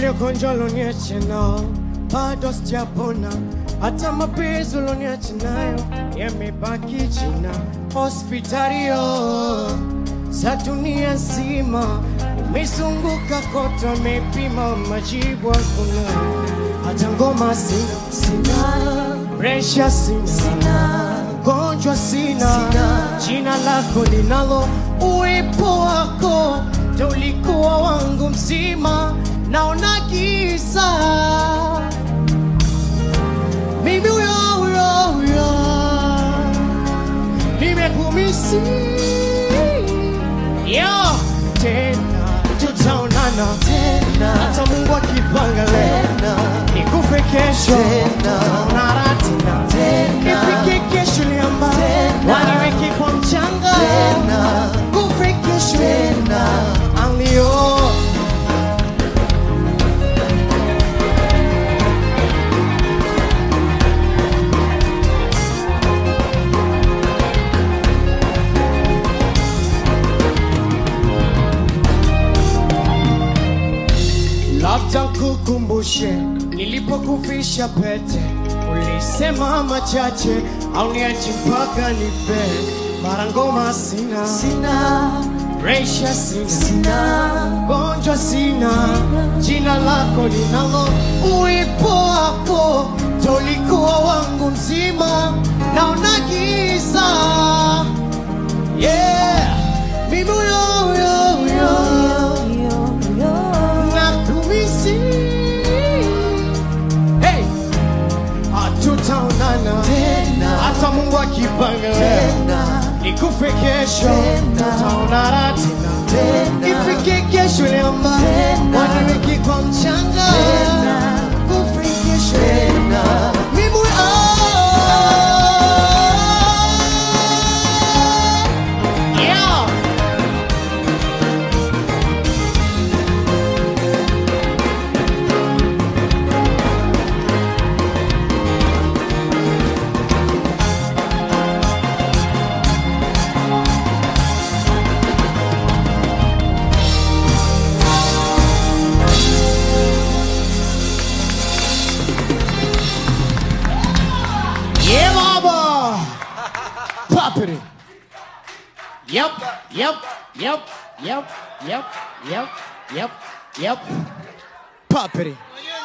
Ile gonjwa loniache nao bado sijapona, hata mapenzi uloniache nayo yamebaki jina. Hospitalio za dunia nzima umezunguka kote, wamepima majibu hakuna, hata ngoma sina, sina presha sina, sina gonjwa sina, sina jina lako linalo uwepo wako ndo ulikuwa wangu mzima, naona giza mimi huyo huyo huyo nimekumisi yo tena tutaonana Tena. hata Mungu akipanga leo Tena. nikufe kesho Tena. tutaonana tena Tena. nifike kesho liamba Tena. waniweke kwa mchanga Tena. kufe kesho Tena. alio labda kukumbushe nilipokufisha pete, ulisema machache au niache mpaka nife. Mara ngoma sina, Sina, presha sina, sina, gonjwa sina, jina lako linalo uwepo wako ndo ulikuwa wangu mzima, naona giza yeah. Mimi huyo huyo huyo nakumisi hey. hatutaonana Tena. hata Mungu akipanga leo tena, nikufe kesho Tena. tutaonana tena Tena. ifike kesho liamba Tena. waniweki kwa mchanga Tena. kufe kesho tena, mimi oh. yeah. Yeah, mama. Poppity. Yep, yep, yep, yep, yep, yep, yep, yep. Poppity.